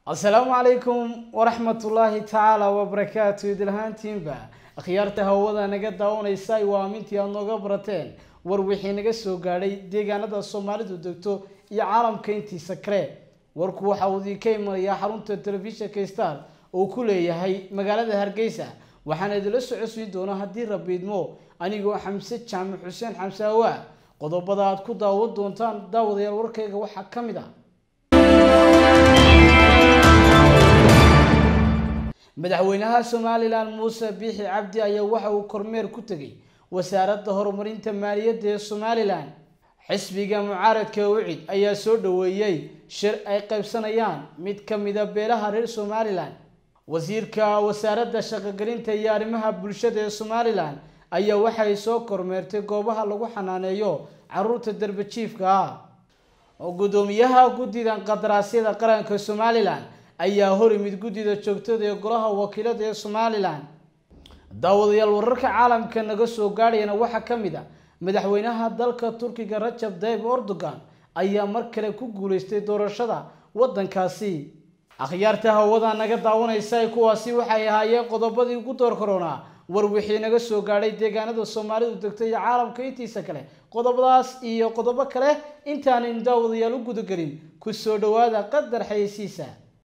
asalaamu calaykum waraxmatullaahi tacaala wabarakaatu idilhaantiinba akhyaarta hawada naga daawanaysa waa amintii aada nooga barateen war wixii naga soo gaadhay deegaanada soomaalidu degto iyo caalamka intiisa kale warku waxa uu idinka imanayaa xarunta telefishinka star oo ku leeyahay magaalada hargeysa waxaana idinla socodsiin doona haddii rabiidmo anigoo xamse jaamac xuseen xamse awaa qodobada aad ku daawan doontaan daawadayaal warkayga waxaa ka mid ah madaxweynaha somalilan muuse biixi cabdi ayaa waxa uu kormeer ku tegay wasaaradda horumarinta maaliyadda ee somalilan xisbiga mucaaradka wicid ayaa soo dhaweeyey shir ay qaybsanayaan mid ka mida beelaha reer somalilan wasiirka wasaaradda shaqogelinta iyo arrimaha bulshada ee somalilan ayaa waxay soo kormeertay goobaha lagu xanaaneeyo caruurta darbajiifka ah gudoomiyaha guddida qadaraasyada qaranka somalilan ayaa hor imid guddida joogtada ee golaha wakiilada ee somalilan daawadayaal wararka caalamka naga soo gaadhayana waxaa ka mid a madaxweynaha dalka turkiga rajab tayyib erdogan ayaa mar kale ku guuleystay doorashada waddankaasi akhyaarta hawada naga daawanaysa kuwaasi waxay ahaayeen qodobadii ugu door koronaa war wixii naga soo gaadhay deegaanada soomaalidu degto iyo caalamka intiisa kale qodobadaas iyo qodobo kale intaanan daawadayaal u gudagelin ku soo dhawaada qadar xayeysiisa